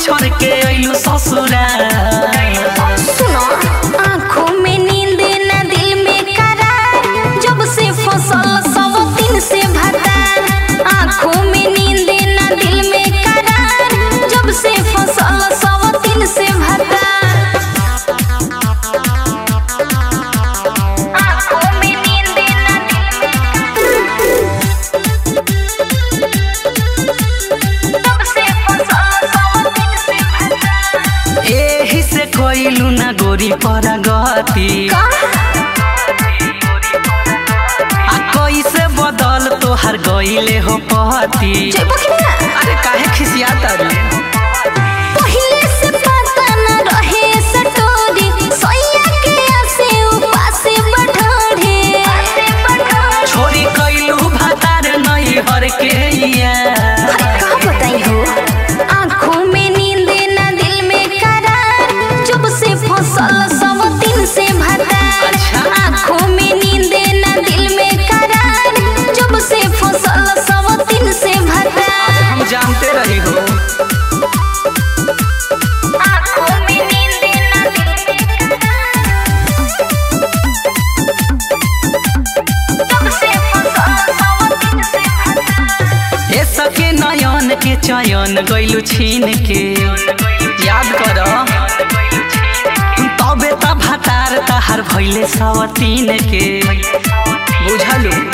छोड़ के अइलू ससुरा सुनो आँखों में नींद न दिल में करार जब से फसल सब दिन से भतार आँखों में नींद न दिल में करार जब से फसल सब दिन से भतार आँखों में नींद न जब से फसल सब दिन से भतार एही से कोइलू ना गोरी पर गति का आ कैसे बदल तोहर गइले हो पति जइबो कि ना अरे काहे खिसियाता रे पहिले से पता न रहे सटोरी सोया के आसे उपासे बढ़ोड़े छोरी कैलू भातार नहीं हर के या अरे का बताई हो आँखों में नींद न दिल में करार जब से फसल सब दिन से भतार अच्छा। आँखों में नींद न दिल में करार जब से फसल सब दिन से भतार हम जानते रही हो आँखों में नींद न दिल में तब से फसल सब दिन से भतार ए सके नयन के चयन गइलू छीन के याद कर तबे त भातार तहार भइले सवतीन के बुझलू